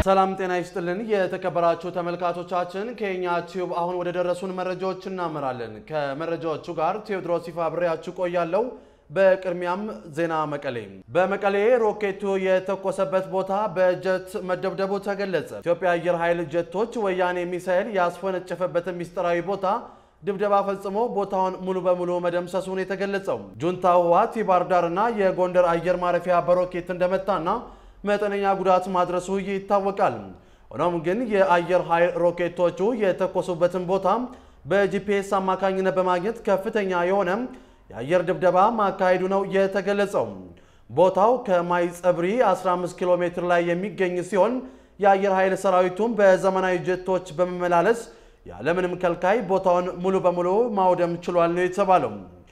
ሰላም ጤና ይስጥልን። የተከበራችሁ ተመልካቾቻችን ከኛ ቲዩብ አሁን ወደ ደረሱን መረጃዎች እናመራለን። ከመረጃዎቹ ጋር ቴዎድሮስ ይፋ አብሬያችሁ ቆያለሁ። በቅድሚያም ዜና መቀሌ። በመቀሌ ሮኬቱ የተኮሰበት ቦታ በጀት መደብደቡ ተገለጸ። ኢትዮጵያ አየር ኃይል ጀቶች ወያኔ ሚሳኤል ያስፈነጨፈበትን ሚስጥራዊ ቦታ ድብደባ ፈጽሞ ቦታውን ሙሉ በሙሉ መደምሰሱን የተገለጸው ጁንታው ህወሓት የባህር ዳርና የጎንደር አየር ማረፊያ በሮኬት እንደመታና መጠነኛ ጉዳት ማድረሱ ይታወቃል። ሆኖም ግን የአየር ኃይል ሮኬቶቹ የተኮሱበትን ቦታ በጂፒኤስ አማካኝነት በማግኘት ከፍተኛ የሆነ የአየር ድብደባ ማካሄዱ ነው የተገለጸው። ቦታው ከማይ ጸብሪ 15 ኪሎ ሜትር ላይ የሚገኝ ሲሆን የአየር ኃይል ሰራዊቱም በዘመናዊ ጀቶች በመመላለስ ያለምንም ከልካይ ቦታውን ሙሉ በሙሉ ማውደም ችሏል ነው የተባለው።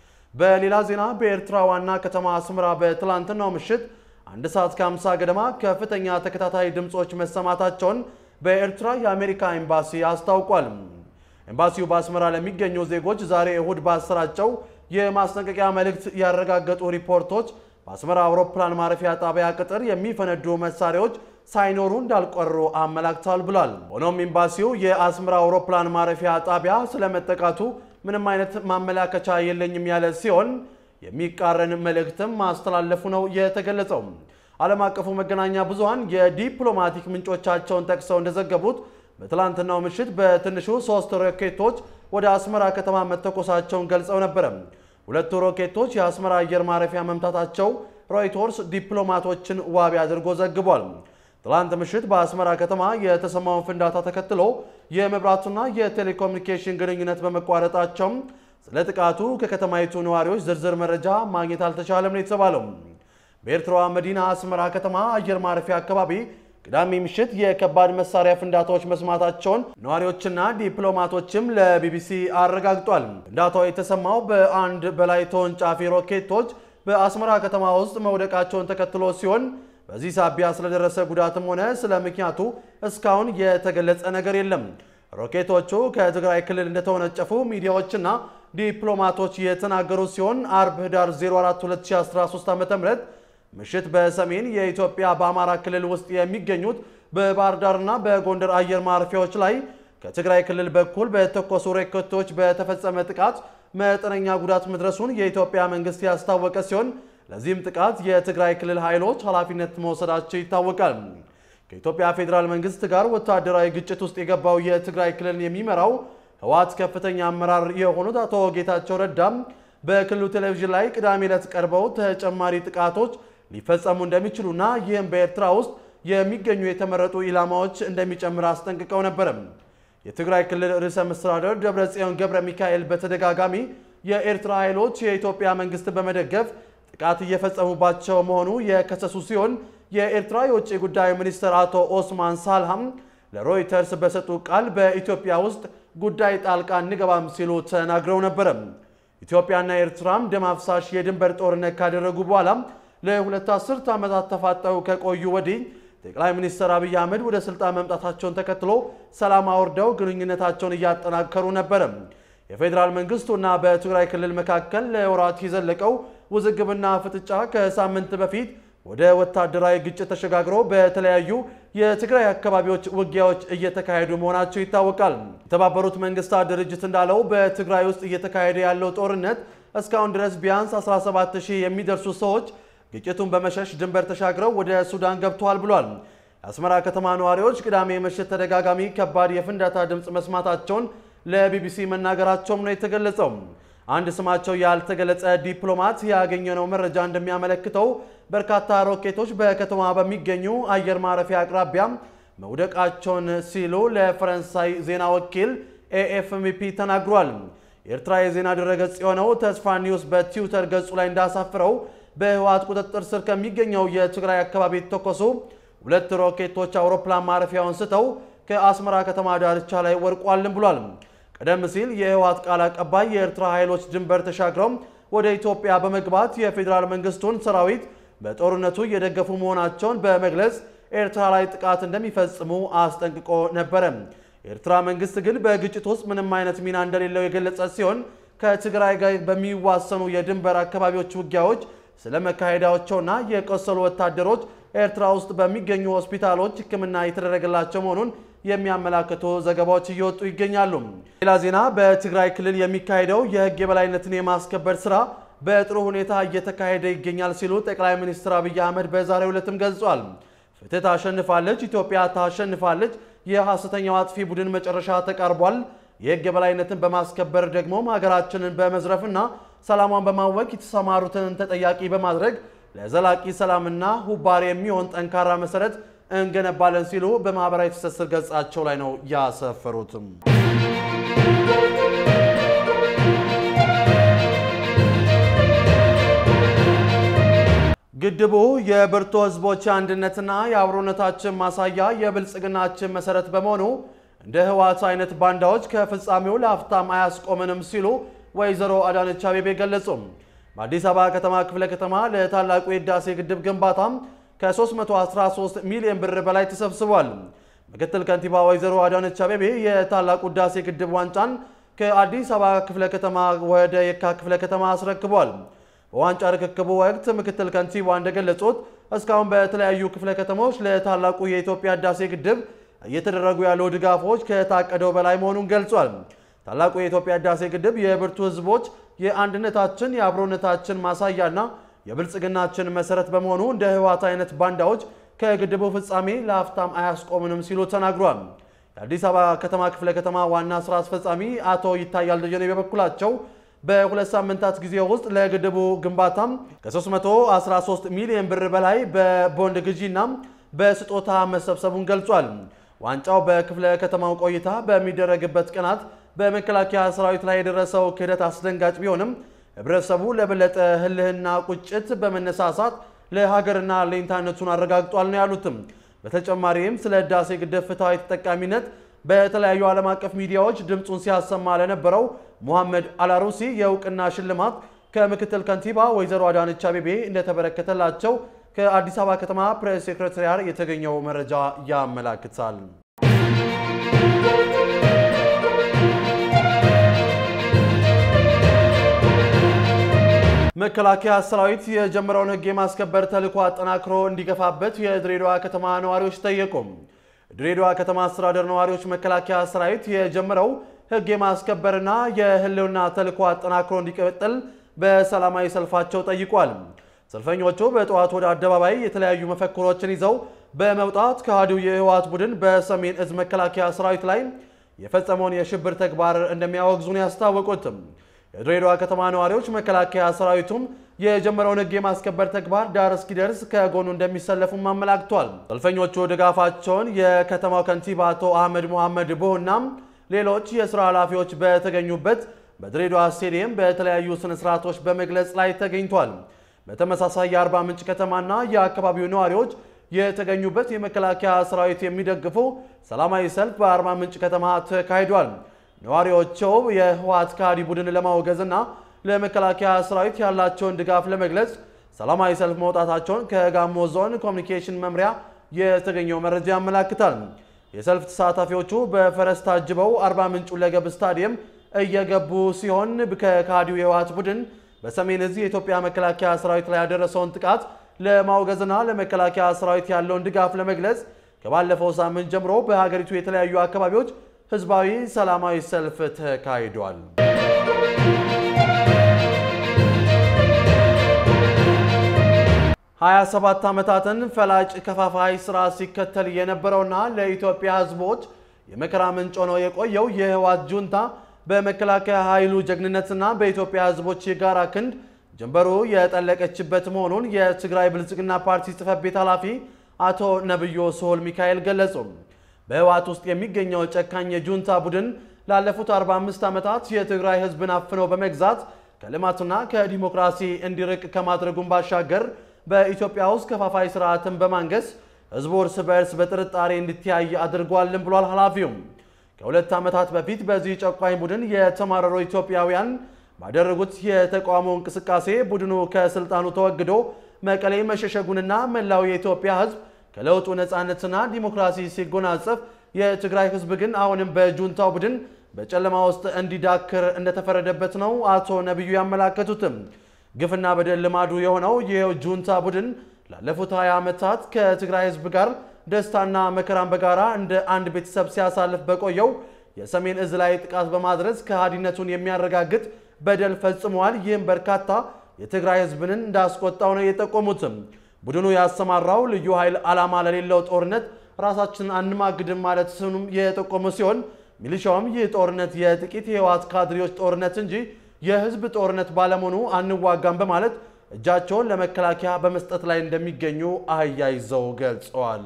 በሌላ ዜና በኤርትራ ዋና ከተማ አስመራ በትላንትናው ምሽት አንድ ሰዓት ከ50 ገደማ ከፍተኛ ተከታታይ ድምፆች መሰማታቸውን በኤርትራ የአሜሪካ ኤምባሲ አስታውቋል። ኤምባሲው በአስመራ ለሚገኙ ዜጎች ዛሬ እሁድ ባሰራጨው የማስጠንቀቂያ መልእክት ያረጋገጡ ሪፖርቶች በአስመራ አውሮፕላን ማረፊያ ጣቢያ ቅጥር የሚፈነዱ መሳሪያዎች ሳይኖሩ እንዳልቀሩ አመላክቷል ብሏል። ሆኖም ኤምባሲው የአስመራ አውሮፕላን ማረፊያ ጣቢያ ስለመጠቃቱ ምንም አይነት ማመላከቻ የለኝም ያለ ሲሆን የሚቃረን መልእክትም ማስተላለፉ ነው የተገለጸው። ዓለም አቀፉ መገናኛ ብዙሃን የዲፕሎማቲክ ምንጮቻቸውን ጠቅሰው እንደዘገቡት በትላንትናው ምሽት በትንሹ ሶስት ሮኬቶች ወደ አስመራ ከተማ መተኮሳቸውን ገልጸው ነበረ። ሁለቱ ሮኬቶች የአስመራ አየር ማረፊያ መምታታቸው ሮይተርስ ዲፕሎማቶችን ዋቢ አድርጎ ዘግቧል። ትላንት ምሽት በአስመራ ከተማ የተሰማውን ፍንዳታ ተከትሎ የመብራቱና የቴሌኮሙኒኬሽን ግንኙነት በመቋረጣቸው ስለ ጥቃቱ ከከተማይቱ ነዋሪዎች ዝርዝር መረጃ ማግኘት አልተቻለም ነው የተባለው። በኤርትራዋ መዲና አስመራ ከተማ አየር ማረፊያ አካባቢ ቅዳሜ ምሽት የከባድ መሳሪያ ፍንዳታዎች መስማታቸውን ነዋሪዎችና ዲፕሎማቶችም ለቢቢሲ አረጋግጧል። ፍንዳታው የተሰማው በአንድ በላይ ተወንጫፊ ሮኬቶች በአስመራ ከተማ ውስጥ መውደቃቸውን ተከትሎ ሲሆን በዚህ ሳቢያ ስለደረሰ ጉዳትም ሆነ ስለ ምክንያቱ እስካሁን የተገለጸ ነገር የለም። ሮኬቶቹ ከትግራይ ክልል እንደተወነጨፉ ሚዲያዎችና ዲፕሎማቶች የተናገሩ ሲሆን አርብ ህዳር 04 2013 ዓ.ም ምሽት በሰሜን የኢትዮጵያ በአማራ ክልል ውስጥ የሚገኙት በባህር ዳርና በጎንደር አየር ማረፊያዎች ላይ ከትግራይ ክልል በኩል በተኮሱ ሮኬቶች በተፈጸመ ጥቃት መጠነኛ ጉዳት መድረሱን የኢትዮጵያ መንግስት ያስታወቀ ሲሆን ለዚህም ጥቃት የትግራይ ክልል ኃይሎች ኃላፊነት መውሰዳቸው ይታወቃል። ከኢትዮጵያ ፌዴራል መንግስት ጋር ወታደራዊ ግጭት ውስጥ የገባው የትግራይ ክልልን የሚመራው ህወሓት ከፍተኛ አመራር የሆኑት አቶ ጌታቸው ረዳም በክልሉ ቴሌቪዥን ላይ ቅዳሜ ዕለት ቀርበው ተጨማሪ ጥቃቶች ሊፈጸሙ እንደሚችሉና ይህም በኤርትራ ውስጥ የሚገኙ የተመረጡ ኢላማዎች እንደሚጨምር አስጠንቅቀው ነበር። የትግራይ ክልል ርዕሰ መስተዳደር ደብረጽዮን ገብረ ሚካኤል በተደጋጋሚ የኤርትራ ኃይሎች የኢትዮጵያ መንግስት በመደገፍ ጥቃት እየፈጸሙባቸው መሆኑ የከሰሱ ሲሆን የኤርትራ የውጭ ጉዳይ ሚኒስትር አቶ ኦስማን ሳልሃም ለሮይተርስ በሰጡ ቃል በኢትዮጵያ ውስጥ ጉዳይ ጣልቃ እንገባም ሲሉ ተናግረው ነበረ። ኢትዮጵያና ኤርትራም ደም አፍሳሽ የድንበር ጦርነት ካደረጉ በኋላ ለሁለት አስርት ዓመታት ተፋጠው ከቆዩ ወዲህ ጠቅላይ ሚኒስትር አብይ አህመድ ወደ ስልጣን መምጣታቸውን ተከትሎ ሰላም አውርደው ግንኙነታቸውን እያጠናከሩ ነበረ። የፌዴራል መንግስቱና በትግራይ ክልል መካከል ለወራት የዘለቀው ውዝግብና ፍጥጫ ከሳምንት በፊት ወደ ወታደራዊ ግጭት ተሸጋግሮ በተለያዩ የትግራይ አካባቢዎች ውጊያዎች እየተካሄዱ መሆናቸው ይታወቃል። የተባበሩት መንግስታት ድርጅት እንዳለው በትግራይ ውስጥ እየተካሄደ ያለው ጦርነት እስካሁን ድረስ ቢያንስ 17000 የሚደርሱ ሰዎች ግጭቱን በመሸሽ ድንበር ተሻግረው ወደ ሱዳን ገብተዋል ብሏል። የአስመራ ከተማ ነዋሪዎች ቅዳሜ ምሽት ተደጋጋሚ ከባድ የፍንዳታ ድምፅ መስማታቸውን ለቢቢሲ መናገራቸውም ነው የተገለጸው። አንድ ስማቸው ያልተገለጸ ዲፕሎማት ያገኘነው መረጃ እንደሚያመለክተው በርካታ ሮኬቶች በከተማ በሚገኙ አየር ማረፊያ አቅራቢያ መውደቃቸውን ሲሉ ለፈረንሳይ ዜና ወኪል ኤኤፍፒ ተናግሯል። የኤርትራ የዜና ድረገጽ የሆነው ተስፋ ኒውስ በትዊተር ገጹ ላይ እንዳሳፍረው በህወሓት ቁጥጥር ስር ከሚገኘው የትግራይ አካባቢ የተተኮሱ ሁለት ሮኬቶች አውሮፕላን ማረፊያውን ስተው ከአስመራ ከተማ ዳርቻ ላይ ወድቋልን ብሏል። ቀደም ሲል የህወሓት ቃል አቀባይ የኤርትራ ኃይሎች ድንበር ተሻግረው ወደ ኢትዮጵያ በመግባት የፌዴራል መንግስቱን ሰራዊት በጦርነቱ እየደገፉ መሆናቸውን በመግለጽ ኤርትራ ላይ ጥቃት እንደሚፈጽሙ አስጠንቅቆ ነበረ። የኤርትራ መንግስት ግን በግጭት ውስጥ ምንም አይነት ሚና እንደሌለው የገለጸ ሲሆን ከትግራይ ጋር በሚዋሰኑ የድንበር አካባቢዎች ውጊያዎች ስለ መካሄዳቸውና የቆሰሉ ወታደሮች ኤርትራ ውስጥ በሚገኙ ሆስፒታሎች ሕክምና የተደረገላቸው መሆኑን የሚያመላክቱ ዘገባዎች እየወጡ ይገኛሉ። ሌላ ዜና በትግራይ ክልል የሚካሄደው የህግ የበላይነትን የማስከበር ስራ በጥሩ ሁኔታ እየተካሄደ ይገኛል ሲሉ ጠቅላይ ሚኒስትር አብይ አህመድ በዛሬው ዕለትም ገልጿል። ፍትህ ታሸንፋለች፣ ኢትዮጵያ ታሸንፋለች፣ የሐሰተኛው አጥፊ ቡድን መጨረሻ ተቃርቧል። የህግ የበላይነትን በማስከበር ደግሞም ሀገራችንን በመዝረፍና ሰላሟን በማወክ የተሰማሩትን ተጠያቂ በማድረግ ለዘላቂ ሰላምና ሁባሬ የሚሆን ጠንካራ መሰረት እንገነባለን ሲሉ በማህበራዊ ትስስር ገጻቸው ላይ ነው ያሰፈሩትም። ግድቡ የብርቱ ህዝቦች አንድነትና የአብሮነታችን ማሳያ የብልጽግናችን መሰረት በመሆኑ እንደ ህወሓት አይነት ባንዳዎች ከፍጻሜው ለአፍታም አያስቆምንም ሲሉ ወይዘሮ አዳነች አቤቤ ገለጹ። በአዲስ አበባ ከተማ ክፍለ ከተማ ለታላቁ የህዳሴ ግድብ ግንባታም ከ313 ሚሊዮን ብር በላይ ተሰብስቧል። ምክትል ከንቲባ ወይዘሮ አዳነች አቤቤ የታላቁ ህዳሴ ግድብ ዋንጫን ከአዲስ አበባ ክፍለ ከተማ ወደ የካ ክፍለ ከተማ አስረክቧል። በዋንጫ ርክክቡ ወቅት ምክትል ከንቲባ እንደገለጹት እስካሁን በተለያዩ ክፍለ ከተሞች ለታላቁ የኢትዮጵያ ህዳሴ ግድብ እየተደረጉ ያሉ ድጋፎች ከታቀደው በላይ መሆኑን ገልጿል። ታላቁ የኢትዮጵያ ህዳሴ ግድብ የብርቱ ህዝቦች የአንድነታችን የአብሮነታችን ማሳያና የብልጽግናችን መሰረት በመሆኑ እንደ ህወሓት አይነት ባንዳዎች ከግድቡ ፍጻሜ ለአፍታም አያስቆምንም ሲሉ ተናግሯል። የአዲስ አበባ ከተማ ክፍለ ከተማ ዋና ስራ አስፈጻሚ አቶ ይታያል ደጀኔ በበኩላቸው በሁለት ሳምንታት ጊዜ ውስጥ ለግድቡ ግንባታም ከ313 ሚሊዮን ብር በላይ በቦንድ ግዢና በስጦታ መሰብሰቡን ገልጿል። ዋንጫው በክፍለ ከተማው ቆይታ በሚደረግበት ቀናት በመከላከያ ሰራዊት ላይ የደረሰው ክህደት አስደንጋጭ ቢሆንም ህብረተሰቡ ለበለጠ ህልህና ቁጭት በመነሳሳት ለሀገርና ለኢንተርኔቱን አረጋግጧል ነው ያሉትም። በተጨማሪም ስለ ህዳሴ ግድብ ፍትሐዊ ተጠቃሚነት በተለያዩ ዓለም አቀፍ ሚዲያዎች ድምፁን ሲያሰማ ለነበረው ሙሐመድ አላሩሲ የእውቅና ሽልማት ከምክትል ከንቲባ ወይዘሮ አዳነች አቤቤ እንደተበረከተላቸው ከአዲስ አበባ ከተማ ፕሬስ ሴክሬታሪያት የተገኘው መረጃ ያመላክታል። መከላከያ ሰራዊት የጀመረውን ህግ የማስከበር ተልዕኮ አጠናክሮ እንዲገፋበት የድሬዳዋ ከተማ ነዋሪዎች ጠየቁ። ድሬዳዋ ከተማ አስተዳደር ነዋሪዎች መከላከያ ሰራዊት የጀመረው ህግ የማስከበርና የህልውና ተልዕኮ አጠናክሮ እንዲቀጥል በሰላማዊ ሰልፋቸው ጠይቋል። ሰልፈኞቹ በጠዋት ወደ አደባባይ የተለያዩ መፈክሮችን ይዘው በመውጣት ከሃዲው የህወሓት ቡድን በሰሜን እዝ መከላከያ ሰራዊት ላይ የፈጸመውን የሽብር ተግባር እንደሚያወግዙን ያስታወቁትም የድሬዳዋ ከተማ ነዋሪዎች መከላከያ ሰራዊቱም የጀመረውን ህግ የማስከበር ተግባር ዳር እስኪደርስ ከጎኑ እንደሚሰለፉም አመላክቷል። ሰልፈኞቹ ድጋፋቸውን የከተማው ከንቲባ አቶ አህመድ መሐመድ ቦህና ሌሎች የስራ ኃላፊዎች በተገኙበት በድሬዳዋ ስቴዲየም በተለያዩ ስነስርዓቶች በመግለጽ ላይ ተገኝቷል። በተመሳሳይ የአርባ ምንጭ ከተማና የአካባቢው ነዋሪዎች የተገኙበት የመከላከያ ሰራዊት የሚደግፉ ሰላማዊ ሰልፍ በአርባ ምንጭ ከተማ ተካሂዷል። ነዋሪዎቸው የህወሓት ከሃዲ ቡድን ለማውገዝና ለመከላከያ ሰራዊት ያላቸውን ድጋፍ ለመግለጽ ሰላማዊ ሰልፍ መውጣታቸውን ከጋሞ ዞን ኮሚኒኬሽን መምሪያ የተገኘው መረጃ ያመላክታል። የሰልፍ ተሳታፊዎቹ በፈረስ ታጅበው አርባ ምንጭ ሁለገብ ስታዲየም እየገቡ ሲሆን ከከሃዲው የህወሓት ቡድን በሰሜን እዝ የኢትዮጵያ መከላከያ ሰራዊት ላይ ያደረሰውን ጥቃት ለማውገዝና ለመከላከያ ሰራዊት ያለውን ድጋፍ ለመግለጽ ከባለፈው ሳምንት ጀምሮ በሀገሪቱ የተለያዩ አካባቢዎች ህዝባዊ ሰላማዊ ሰልፍ ተካሂዷል። ሀያ ሰባት ዓመታትን ፈላጭ ከፋፋይ ስራ ሲከተል የነበረውና ለኢትዮጵያ ህዝቦች የመከራ ምንጭ ሆኖ የቆየው የህወሓት ጁንታ በመከላከያ ኃይሉ ጀግንነትና በኢትዮጵያ ህዝቦች የጋራ ክንድ ጀንበሩ የጠለቀችበት መሆኑን የትግራይ ብልጽግና ፓርቲ ጽሕፈት ቤት ኃላፊ አቶ ነብዮ ስሁል ሚካኤል ገለጹ። በህወሓት ውስጥ የሚገኘው ጨካኝ የጁንታ ቡድን ላለፉት 45 ዓመታት የትግራይ ህዝብን አፍነው በመግዛት ከልማትና ከዲሞክራሲ እንዲርቅ ከማድረጉም ባሻገር በኢትዮጵያ ውስጥ ከፋፋይ ስርዓትን በማንገስ ህዝቡ እርስ በእርስ በጥርጣሬ እንዲተያይ አድርጓልን ብሏል ኃላፊውም። ከሁለት ዓመታት በፊት በዚህ ጨቋኝ ቡድን የተማረሩ ኢትዮጵያውያን ባደረጉት የተቃውሞ እንቅስቃሴ ቡድኑ ከስልጣኑ ተወግዶ መቀሌ መሸሸጉንና መላው የኢትዮጵያ ህዝብ ከለውጡ ነፃነትና ዲሞክራሲ ሲጎናጸፍ የትግራይ ህዝብ ግን አሁንም በጁንታው ቡድን በጨለማ ውስጥ እንዲዳክር እንደተፈረደበት ነው አቶ ነቢዩ ያመላከቱትም። ግፍና በደል ልማዱ የሆነው ይህ ጁንታ ቡድን ላለፉት 20 ዓመታት ከትግራይ ህዝብ ጋር ደስታና መከራን በጋራ እንደ አንድ ቤተሰብ ሲያሳልፍ በቆየው የሰሜን እዝ ላይ ጥቃት በማድረስ ከሃዲነቱን የሚያረጋግጥ በደል ፈጽመዋል። ይህም በርካታ የትግራይ ህዝብንን እንዳስቆጣው ነው የጠቆሙትም። ቡድኑ ያሰማራው ልዩ ኃይል ዓላማ ለሌለው ጦርነት ራሳችንን አንማግድም ማለት ስኑም የጠቆሙ ሲሆን ሚሊሻውም ይህ ጦርነት የጥቂት የህወሓት ካድሬዎች ጦርነት እንጂ የህዝብ ጦርነት ባለመሆኑ አንዋጋም በማለት እጃቸውን ለመከላከያ በመስጠት ላይ እንደሚገኙ አያይዘው ገልጸዋል።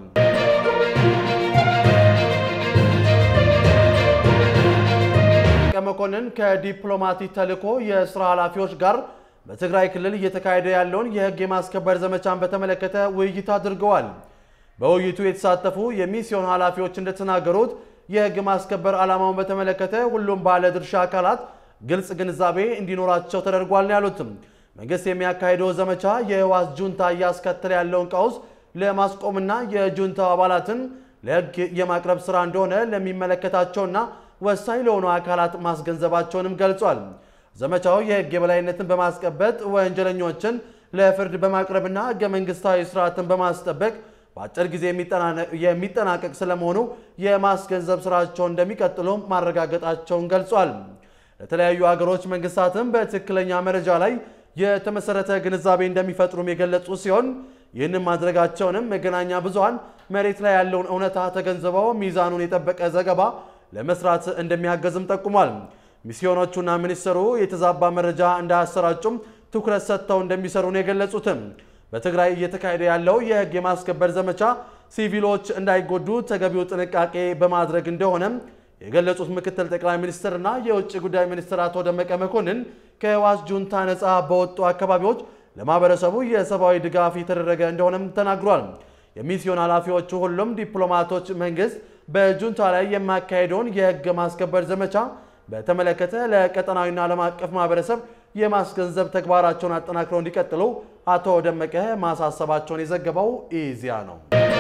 መኮንን ከዲፕሎማቲክ ተልዕኮ የስራ ኃላፊዎች ጋር በትግራይ ክልል እየተካሄደ ያለውን የህግ የማስከበር ዘመቻን በተመለከተ ውይይት አድርገዋል። በውይይቱ የተሳተፉ የሚስዮን ኃላፊዎች እንደተናገሩት የህግ ማስከበር ዓላማውን በተመለከተ ሁሉም ባለ ድርሻ አካላት ግልጽ ግንዛቤ እንዲኖራቸው ተደርጓል ነው ያሉትም። መንግስት የሚያካሄደው ዘመቻ የህወሓት ጁንታ እያስከተለ ያለውን ቀውስ ለማስቆምና የጁንታው አባላትን ለህግ የማቅረብ ስራ እንደሆነ ለሚመለከታቸውና ወሳኝ ለሆኑ አካላት ማስገንዘባቸውንም ገልጿል። ዘመቻው የህግ የበላይነትን በማስቀበጥ ወንጀለኞችን ለፍርድ በማቅረብና ህገ መንግስታዊ ስርዓትን በማስጠበቅ በአጭር ጊዜ የሚጠናቀቅ ስለመሆኑ የማስገንዘብ ስራቸውን እንደሚቀጥሉ ማረጋገጣቸውን ገልጿል። ለተለያዩ ሀገሮች መንግስታትም በትክክለኛ መረጃ ላይ የተመሰረተ ግንዛቤ እንደሚፈጥሩም የገለጹ ሲሆን ይህንን ማድረጋቸውንም መገናኛ ብዙሃን መሬት ላይ ያለውን እውነታ ተገንዝበው ሚዛኑን የጠበቀ ዘገባ ለመስራት እንደሚያገዝም ጠቁሟል። ሚስዮኖቹና ሚኒስትሩ የተዛባ መረጃ እንዳያሰራጩም ትኩረት ሰጥተው እንደሚሰሩ ነው የገለጹትም። በትግራይ እየተካሄደ ያለው የህግ የማስከበር ዘመቻ ሲቪሎች እንዳይጎዱ ተገቢው ጥንቃቄ በማድረግ እንደሆነም የገለጹት ምክትል ጠቅላይ ሚኒስትርና የውጭ ጉዳይ ሚኒስትር አቶ ደመቀ መኮንን ከህወሓት ጁንታ ነፃ በወጡ አካባቢዎች ለማህበረሰቡ የሰብአዊ ድጋፍ የተደረገ እንደሆነም ተናግሯል። የሚስዮን ኃላፊዎቹ ሁሉም ዲፕሎማቶች መንግስት በጁንታ ላይ የማካሄደውን የህግ ማስከበር ዘመቻ በተመለከተ ለቀጠናዊና ዓለም አቀፍ ማህበረሰብ የማስገንዘብ ተግባራቸውን አጠናክረው እንዲቀጥሉ አቶ ደመቀ ማሳሰባቸውን የዘገበው ኢዜአ ነው።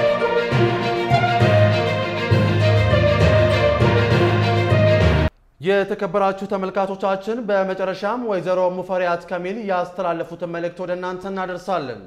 የተከበራችሁ ተመልካቾቻችን በመጨረሻም ወይዘሮ ሙፈሪያት ካሚል ያስተላለፉትን መልእክት ወደ እናንተ እናደርሳለን።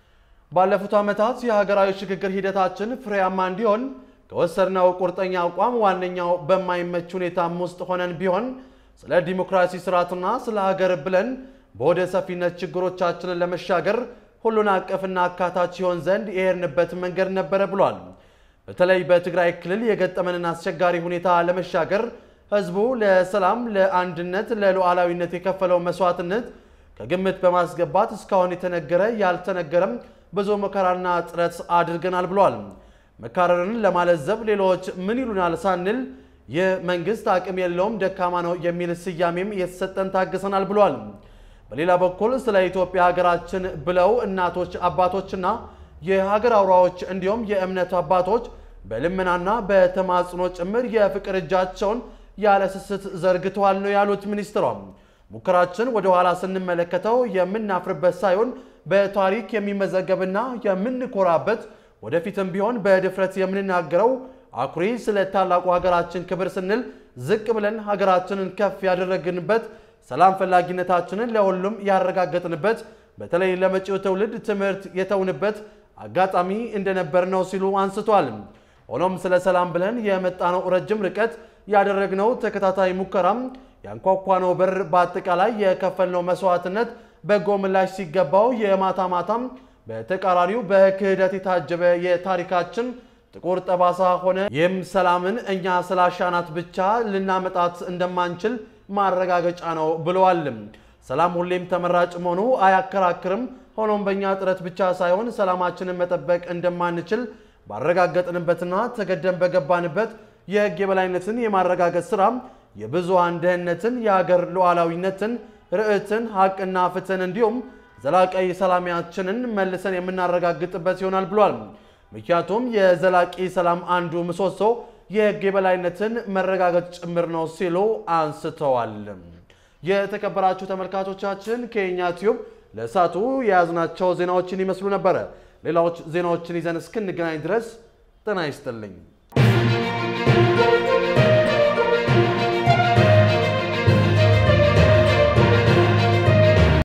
ባለፉት ዓመታት የሀገራዊ ሽግግር ሂደታችን ፍሬያማ እንዲሆን ከወሰድነው ቁርጠኛ አቋም ዋነኛው በማይመች ሁኔታም ውስጥ ሆነን ቢሆን ስለ ዲሞክራሲ ስርዓትና ስለ ሀገር ብለን በወደ ሰፊነት ችግሮቻችንን ለመሻገር ሁሉን አቀፍና አካታች ይሆን ዘንድ የሄድንበት መንገድ ነበረ ብሏል። በተለይ በትግራይ ክልል የገጠመንን አስቸጋሪ ሁኔታ ለመሻገር ህዝቡ ለሰላም፣ ለአንድነት፣ ለሉዓላዊነት የከፈለው መስዋዕትነት ከግምት በማስገባት እስካሁን የተነገረ ያልተነገረም ብዙ መከራና ጥረት አድርገናል ብሏል። መካረርን ለማለዘብ ሌሎች ምን ይሉናል ሳንል ይህ መንግስት አቅም የለውም ደካማ ነው የሚል ስያሜም የተሰጠን ታግሰናል ብሏል። በሌላ በኩል ስለ ኢትዮጵያ ሀገራችን ብለው እናቶች፣ አባቶችና የሀገር አውራዎች እንዲሁም የእምነት አባቶች በልመናና በተማጽኖ ጭምር የፍቅር እጃቸውን ያለ ስስት ዘርግተዋል ነው ያሉት ሚኒስትሯም። ሙከራችን ወደ ኋላ ስንመለከተው የምናፍርበት ሳይሆን በታሪክ የሚመዘገብና የምንኮራበት ወደፊትም ቢሆን በድፍረት የምንናገረው አኩሪ ስለ ታላቁ ሀገራችን ክብር ስንል ዝቅ ብለን ሀገራችንን ከፍ ያደረግንበት ሰላም ፈላጊነታችንን ለሁሉም ያረጋገጥንበት በተለይ ለመጪው ትውልድ ትምህርት የተውንበት አጋጣሚ እንደነበር ነው ሲሉ አንስቷል። ሆኖም ስለ ሰላም ብለን የመጣነው ረጅም ርቀት ያደረግነው ተከታታይ ሙከራም ያንኳኳነው በር በአጠቃላይ የከፈልነው መስዋዕትነት በጎ ምላሽ ሲገባው የማታ ማታም በተቃራኒው በክህደት የታጀበ የታሪካችን ጥቁር ጠባሳ ሆነ። ይህም ሰላምን እኛ ስላሻናት ብቻ ልናመጣት እንደማንችል ማረጋገጫ ነው ብለዋል። ሰላም ሁሌም ተመራጭ መሆኑ አያከራክርም። ሆኖም በእኛ ጥረት ብቻ ሳይሆን ሰላማችንን መጠበቅ እንደማንችል ባረጋገጥንበትና ተገደን በገባንበት የሕግ የበላይነትን የማረጋገጥ ስራ የብዙሃን ደህንነትን፣ የሀገር ሉዓላዊነትን፣ ርዕትን፣ ሀቅና ፍትህን እንዲሁም ዘላቂ ሰላማችንን መልሰን የምናረጋግጥበት ይሆናል ብሏል። ምክንያቱም የዘላቂ ሰላም አንዱ ምሰሶ የሕግ የበላይነትን መረጋገጥ ጭምር ነው ሲሉ አንስተዋል። የተከበራችሁ ተመልካቾቻችን ከኛ ቲዩብ ለእሳቱ የያዝናቸው ዜናዎችን ይመስሉ ነበረ። ሌሎች ዜናዎችን ይዘን እስክንገናኝ ድረስ ጤና ይስጥልኝ።